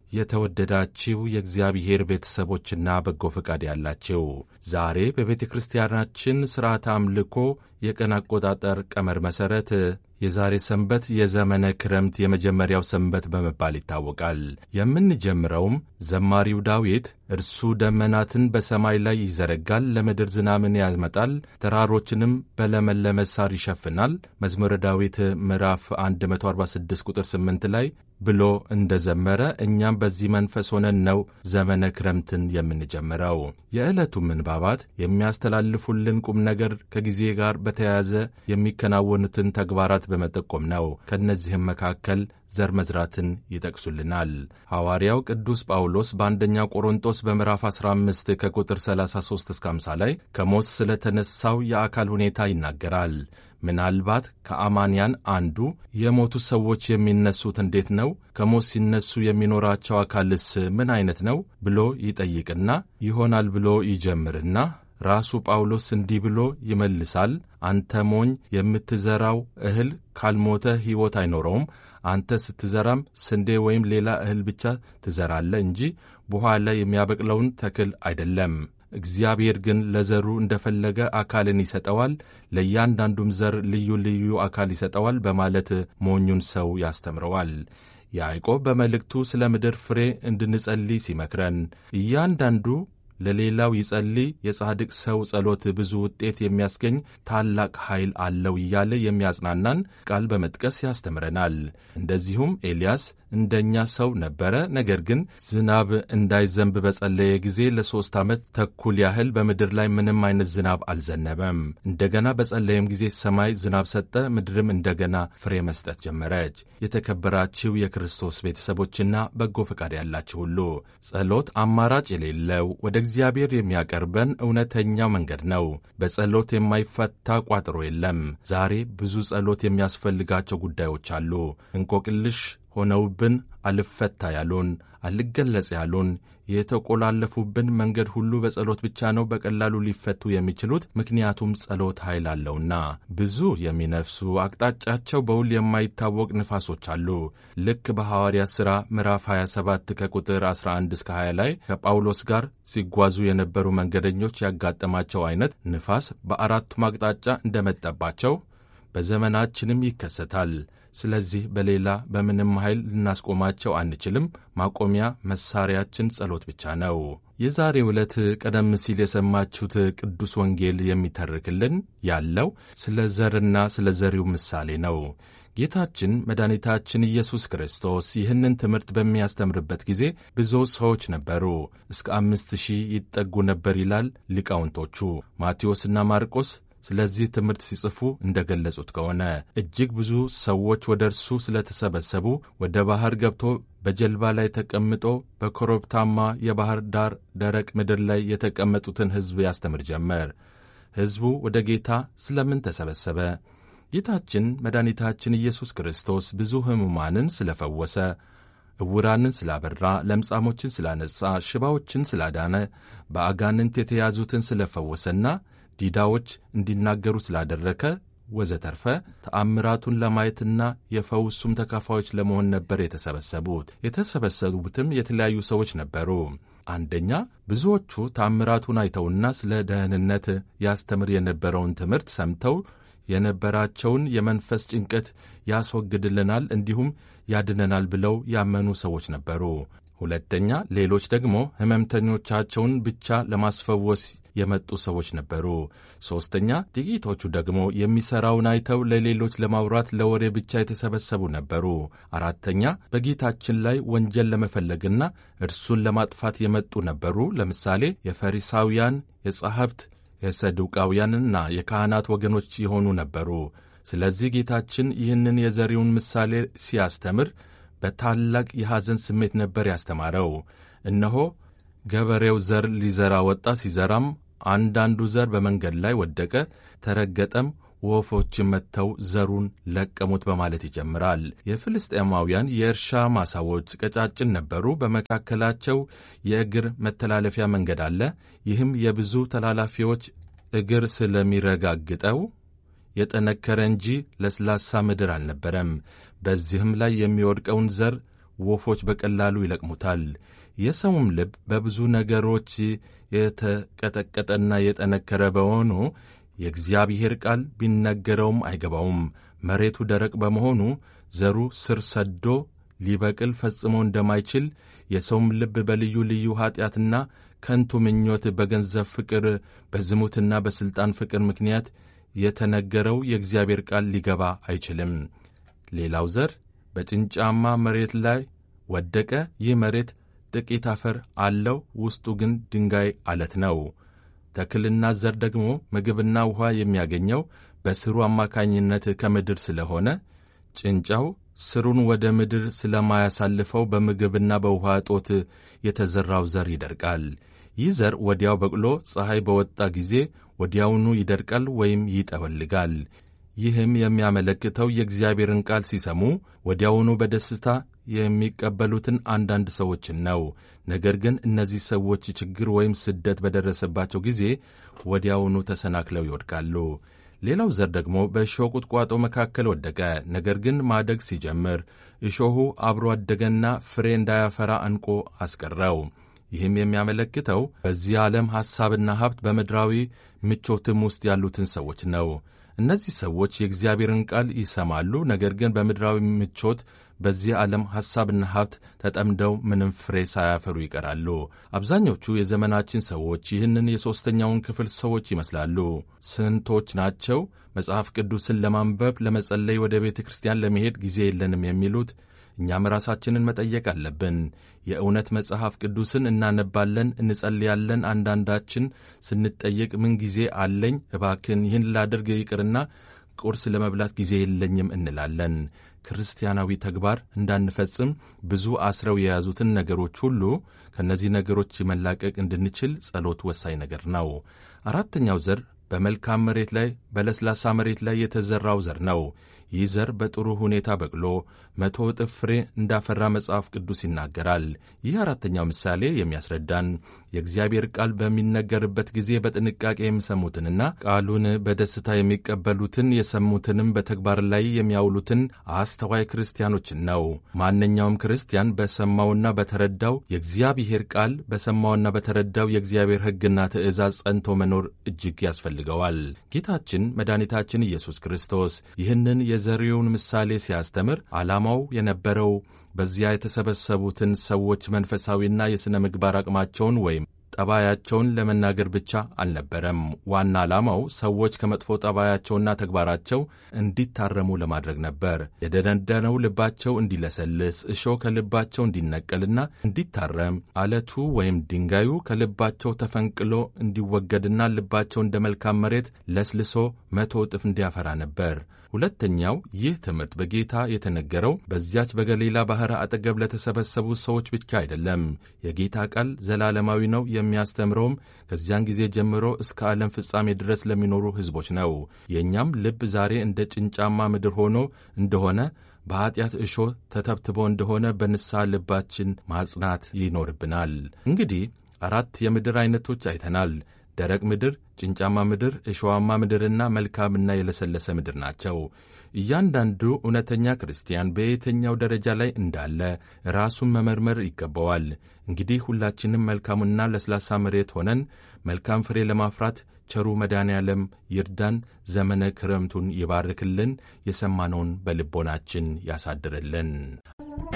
የተወደዳችው የእግዚአብሔር ቤተሰቦችና በጎ ፈቃድ ያላቸው ዛሬ በቤተ ክርስቲያናችን ሥርዓተ አምልኮ የቀን አቆጣጠር ቀመር መሠረት የዛሬ ሰንበት የዘመነ ክረምት የመጀመሪያው ሰንበት በመባል ይታወቃል። የምንጀምረውም ዘማሪው ዳዊት እርሱ ደመናትን በሰማይ ላይ ይዘረጋል፣ ለምድር ዝናምን ያመጣል፣ ተራሮችንም በለመለመ ሳር ይሸፍናል መዝሙረ ዳዊት ምዕራፍ 146 ቁጥር 8 ላይ ብሎ እንደ ዘመረ እኛም በዚህ መንፈስ ሆነን ነው ዘመነ ክረምትን የምንጀምረው። የዕለቱ ምንባባት የሚያስተላልፉልን ቁም ነገር ከጊዜ ጋር በተያያዘ የሚከናወኑትን ተግባራት በመጠቆም ነው። ከእነዚህም መካከል ዘር መዝራትን ይጠቅሱልናል። ሐዋርያው ቅዱስ ጳውሎስ በአንደኛ ቆሮንጦስ በምዕራፍ 15 ከቁጥር 33 እስከ 50 ላይ ከሞት ስለተነሳው የአካል ሁኔታ ይናገራል። ምናልባት ከአማንያን አንዱ የሞቱ ሰዎች የሚነሱት እንዴት ነው? ከሞት ሲነሱ የሚኖራቸው አካልስ ምን አይነት ነው? ብሎ ይጠይቅና ይሆናል ብሎ ይጀምርና ራሱ ጳውሎስ እንዲህ ብሎ ይመልሳል። አንተ ሞኝ፣ የምትዘራው እህል ካልሞተ ሕይወት አይኖረውም። አንተ ስትዘራም ስንዴ ወይም ሌላ እህል ብቻ ትዘራለህ እንጂ በኋላ የሚያበቅለውን ተክል አይደለም። እግዚአብሔር ግን ለዘሩ እንደፈለገ አካልን ይሰጠዋል፣ ለእያንዳንዱም ዘር ልዩ ልዩ አካል ይሰጠዋል በማለት ሞኙን ሰው ያስተምረዋል። ያዕቆብ በመልእክቱ ስለ ምድር ፍሬ እንድንጸልይ ሲመክረን እያንዳንዱ ለሌላው ይጸልይ፣ የጻድቅ ሰው ጸሎት ብዙ ውጤት የሚያስገኝ ታላቅ ኃይል አለው እያለ የሚያጽናናን ቃል በመጥቀስ ያስተምረናል። እንደዚሁም ኤልያስ እንደኛ ሰው ነበረ። ነገር ግን ዝናብ እንዳይዘንብ በጸለየ ጊዜ ለሦስት ዓመት ተኩል ያህል በምድር ላይ ምንም አይነት ዝናብ አልዘነበም። እንደገና በጸለየም ጊዜ ሰማይ ዝናብ ሰጠ፣ ምድርም እንደገና ፍሬ መስጠት ጀመረች። የተከበራችሁ የክርስቶስ ቤተሰቦችና በጎ ፈቃድ ያላችሁ ሁሉ ጸሎት አማራጭ የሌለው ወደ እግዚአብሔር የሚያቀርበን እውነተኛው መንገድ ነው። በጸሎት የማይፈታ ቋጥሮ የለም። ዛሬ ብዙ ጸሎት የሚያስፈልጋቸው ጉዳዮች አሉ። እንቆቅልሽ ሆነውብን አልፈታ ያሉን፣ አልገለጽ ያሉን፣ የተቆላለፉብን መንገድ ሁሉ በጸሎት ብቻ ነው በቀላሉ ሊፈቱ የሚችሉት። ምክንያቱም ጸሎት ኃይል አለውና። ብዙ የሚነፍሱ አቅጣጫቸው በውል የማይታወቅ ንፋሶች አሉ። ልክ በሐዋርያ ሥራ ምዕራፍ 27 ከቁጥር 11 እስከ 20 ላይ ከጳውሎስ ጋር ሲጓዙ የነበሩ መንገደኞች ያጋጠማቸው አይነት ንፋስ በአራቱም አቅጣጫ እንደመጠባቸው በዘመናችንም ይከሰታል። ስለዚህ በሌላ በምንም ኃይል ልናስቆማቸው አንችልም። ማቆሚያ መሳሪያችን ጸሎት ብቻ ነው። የዛሬው ዕለት ቀደም ሲል የሰማችሁት ቅዱስ ወንጌል የሚተርክልን ያለው ስለ ዘርና ስለ ዘሪው ምሳሌ ነው። ጌታችን መድኃኒታችን ኢየሱስ ክርስቶስ ይህንን ትምህርት በሚያስተምርበት ጊዜ ብዙ ሰዎች ነበሩ። እስከ አምስት ሺህ ይጠጉ ነበር ይላል ሊቃውንቶቹ ማቴዎስና ማርቆስ ስለዚህ ትምህርት ሲጽፉ እንደ ገለጹት ከሆነ እጅግ ብዙ ሰዎች ወደ እርሱ ስለተሰበሰቡ ወደ ባሕር ገብቶ በጀልባ ላይ ተቀምጦ በኮረብታማ የባሕር ዳር ደረቅ ምድር ላይ የተቀመጡትን ሕዝብ ያስተምር ጀመር። ሕዝቡ ወደ ጌታ ስለምን ተሰበሰበ? ጌታችን መድኃኒታችን ኢየሱስ ክርስቶስ ብዙ ሕሙማንን ስለፈወሰ፣ ዕውራንን ስላበራ፣ ለምጻሞችን ስላነጻ፣ ሽባዎችን ስላዳነ፣ በአጋንንት የተያዙትን ስለፈወሰና ዲዳዎች እንዲናገሩ ስላደረከ ወዘተርፈ ተአምራቱን ለማየትና የፈውሱም ተካፋዮች ለመሆን ነበር የተሰበሰቡት። የተሰበሰቡትም የተለያዩ ሰዎች ነበሩ። አንደኛ ብዙዎቹ ተአምራቱን አይተውና ስለ ደህንነት ያስተምር የነበረውን ትምህርት ሰምተው የነበራቸውን የመንፈስ ጭንቀት ያስወግድልናል እንዲሁም ያድነናል ብለው ያመኑ ሰዎች ነበሩ። ሁለተኛ ሌሎች ደግሞ ሕመምተኞቻቸውን ብቻ ለማስፈወስ የመጡ ሰዎች ነበሩ። ሦስተኛ ጥቂቶቹ ደግሞ የሚሠራውን አይተው ለሌሎች ለማውራት ለወሬ ብቻ የተሰበሰቡ ነበሩ። አራተኛ በጌታችን ላይ ወንጀል ለመፈለግና እርሱን ለማጥፋት የመጡ ነበሩ። ለምሳሌ የፈሪሳውያን፣ የጸሐፍት፣ የሰዱቃውያንና የካህናት ወገኖች የሆኑ ነበሩ። ስለዚህ ጌታችን ይህንን የዘሪውን ምሳሌ ሲያስተምር በታላቅ የሐዘን ስሜት ነበር ያስተማረው። እነሆ ገበሬው ዘር ሊዘራ ወጣ። ሲዘራም አንዳንዱ ዘር በመንገድ ላይ ወደቀ፣ ተረገጠም፣ ወፎችም መጥተው ዘሩን ለቀሙት በማለት ይጀምራል። የፍልስጤማውያን የእርሻ ማሳዎች ቀጫጭን ነበሩ። በመካከላቸው የእግር መተላለፊያ መንገድ አለ። ይህም የብዙ ተላላፊዎች እግር ስለሚረጋግጠው የጠነከረ እንጂ ለስላሳ ምድር አልነበረም። በዚህም ላይ የሚወድቀውን ዘር ወፎች በቀላሉ ይለቅሙታል። የሰውም ልብ በብዙ ነገሮች የተቀጠቀጠና የጠነከረ በመሆኑ የእግዚአብሔር ቃል ቢነገረውም አይገባውም። መሬቱ ደረቅ በመሆኑ ዘሩ ስር ሰዶ ሊበቅል ፈጽሞ እንደማይችል የሰውም ልብ በልዩ ልዩ ኀጢአትና ከንቱ ምኞት፣ በገንዘብ ፍቅር፣ በዝሙትና በሥልጣን ፍቅር ምክንያት የተነገረው የእግዚአብሔር ቃል ሊገባ አይችልም። ሌላው ዘር በጭንጫማ መሬት ላይ ወደቀ። ይህ መሬት ጥቂት አፈር አለው፣ ውስጡ ግን ድንጋይ አለት ነው። ተክልና ዘር ደግሞ ምግብና ውኃ የሚያገኘው በስሩ አማካኝነት ከምድር ስለሆነ ጭንጫው ስሩን ወደ ምድር ስለማያሳልፈው በምግብና በውኃ እጦት የተዘራው ዘር ይደርቃል። ይህ ዘር ወዲያው በቅሎ ፀሐይ በወጣ ጊዜ ወዲያውኑ ይደርቃል ወይም ይጠወልጋል። ይህም የሚያመለክተው የእግዚአብሔርን ቃል ሲሰሙ ወዲያውኑ በደስታ የሚቀበሉትን አንዳንድ ሰዎችን ነው። ነገር ግን እነዚህ ሰዎች ችግር ወይም ስደት በደረሰባቸው ጊዜ ወዲያውኑ ተሰናክለው ይወድቃሉ። ሌላው ዘር ደግሞ በእሾህ ቁጥቋጦ መካከል ወደቀ። ነገር ግን ማደግ ሲጀምር እሾሁ አብሮ አደገና ፍሬ እንዳያፈራ አንቆ አስቀረው። ይህም የሚያመለክተው በዚህ ዓለም ሐሳብና ሀብት በምድራዊ ምቾትም ውስጥ ያሉትን ሰዎች ነው። እነዚህ ሰዎች የእግዚአብሔርን ቃል ይሰማሉ፣ ነገር ግን በምድራዊ ምቾት በዚህ ዓለም ሐሳብና ሀብት ተጠምደው ምንም ፍሬ ሳያፈሩ ይቀራሉ። አብዛኞቹ የዘመናችን ሰዎች ይህንን የሦስተኛውን ክፍል ሰዎች ይመስላሉ። ስንቶች ናቸው መጽሐፍ ቅዱስን ለማንበብ ለመጸለይ፣ ወደ ቤተ ክርስቲያን ለመሄድ ጊዜ የለንም የሚሉት? እኛም ራሳችንን መጠየቅ አለብን። የእውነት መጽሐፍ ቅዱስን እናነባለን፣ እንጸልያለን። አንዳንዳችን ስንጠየቅ ምን ጊዜ አለኝ እባክን ይህን ላደርግ ይቅርና ቁርስ ለመብላት ጊዜ የለኝም እንላለን። ክርስቲያናዊ ተግባር እንዳንፈጽም ብዙ አስረው የያዙትን ነገሮች ሁሉ ከእነዚህ ነገሮች መላቀቅ እንድንችል ጸሎት ወሳኝ ነገር ነው። አራተኛው ዘር በመልካም መሬት ላይ በለስላሳ መሬት ላይ የተዘራው ዘር ነው። ይህ ዘር በጥሩ ሁኔታ በቅሎ መቶ እጥፍ ፍሬ እንዳፈራ መጽሐፍ ቅዱስ ይናገራል። ይህ አራተኛው ምሳሌ የሚያስረዳን የእግዚአብሔር ቃል በሚነገርበት ጊዜ በጥንቃቄ የሚሰሙትንና ቃሉን በደስታ የሚቀበሉትን የሰሙትንም በተግባር ላይ የሚያውሉትን አስተዋይ ክርስቲያኖችን ነው። ማንኛውም ክርስቲያን በሰማውና በተረዳው የእግዚአብሔር ቃል በሰማውና በተረዳው የእግዚአብሔር ሕግና ትእዛዝ ጸንቶ መኖር እጅግ ያስፈልገዋል። ጌታችን መድኃኒታችን ኢየሱስ ክርስቶስ ይህንን የዘሪውን ምሳሌ ሲያስተምር ዓላማው የነበረው በዚያ የተሰበሰቡትን ሰዎች መንፈሳዊና የሥነ ምግባር አቅማቸውን ወይም ጠባያቸውን ለመናገር ብቻ አልነበረም። ዋና ዓላማው ሰዎች ከመጥፎ ጠባያቸውና ተግባራቸው እንዲታረሙ ለማድረግ ነበር። የደነደነው ልባቸው እንዲለሰልስ፣ እሾህ ከልባቸው እንዲነቀልና እንዲታረም፣ አለቱ ወይም ድንጋዩ ከልባቸው ተፈንቅሎ እንዲወገድና ልባቸው እንደ መልካም መሬት ለስልሶ መቶ እጥፍ እንዲያፈራ ነበር። ሁለተኛው ይህ ትምህርት በጌታ የተነገረው በዚያች በገሊላ ባሕር አጠገብ ለተሰበሰቡ ሰዎች ብቻ አይደለም። የጌታ ቃል ዘላለማዊ ነው። የሚያስተምረውም ከዚያን ጊዜ ጀምሮ እስከ ዓለም ፍጻሜ ድረስ ለሚኖሩ ሕዝቦች ነው። የእኛም ልብ ዛሬ እንደ ጭንጫማ ምድር ሆኖ እንደሆነ በኀጢአት እሾህ ተተብትቦ እንደሆነ በንስሐ ልባችን ማጽናት ይኖርብናል። እንግዲህ አራት የምድር ዐይነቶች አይተናል። ደረቅ ምድር፣ ጭንጫማ ምድር፣ እሾዋማ ምድርና መልካምና የለሰለሰ ምድር ናቸው። እያንዳንዱ እውነተኛ ክርስቲያን በየትኛው ደረጃ ላይ እንዳለ ራሱን መመርመር ይገባዋል። እንግዲህ ሁላችንም መልካሙና ለስላሳ መሬት ሆነን መልካም ፍሬ ለማፍራት ቸሩ መድኃኔ ዓለም ይርዳን። ዘመነ ክረምቱን ይባርክልን። የሰማነውን በልቦናችን ያሳድርልን።